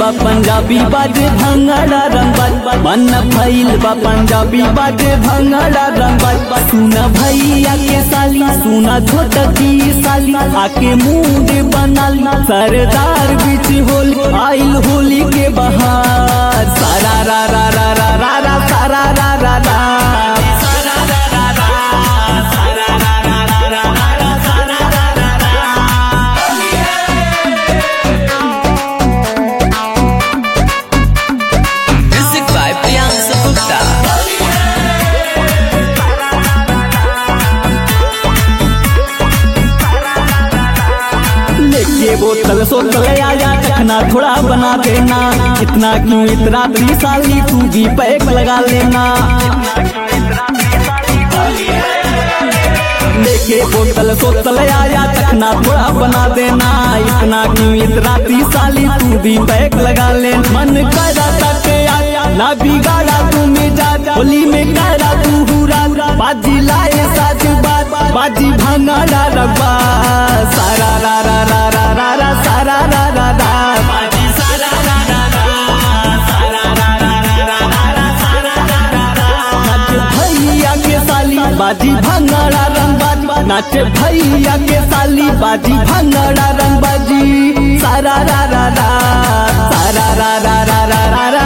बा पंजाबी बाजे भंगड़ा रंग बाज मन भइल बा पंजाबी बाजे भंगड़ा रंग बाज सुना भैया के साली सुना छोटा की साली आके मूड बनाली सरदार बीच होल आइल होली के बहार सारा रा रा रा रा रा रा सारा रा रा रा Music by Priyanka Gupta. लेके बोतल सोतल आया चखना थोड़ा बना देना इतना क्यों इतना साली तू भी पैक लगा लेना लेके बोतल सोतल आया चखना थोड़ा बना देना इतना क्यों इतना साली तू भी पैक लगा ले मन करा तक आया ना बिगाड़ा तू मेजा होली में करा तू हुरा बाजी लाए साज बात बाजी भंगाड़ा रबा सारा रा रा रा रा रा रा सारा रा रा रा बाजी सारा रा रा रा सारा रा रा रा रा रा सारा रा रा रा नाच भैया के साली बाजी भंगाड़ा रंग बाजी नाच भैया के साली बाजी भंगाड़ा रंग बाजी सारा रा रा रा सारा रा रा रा रा रा रा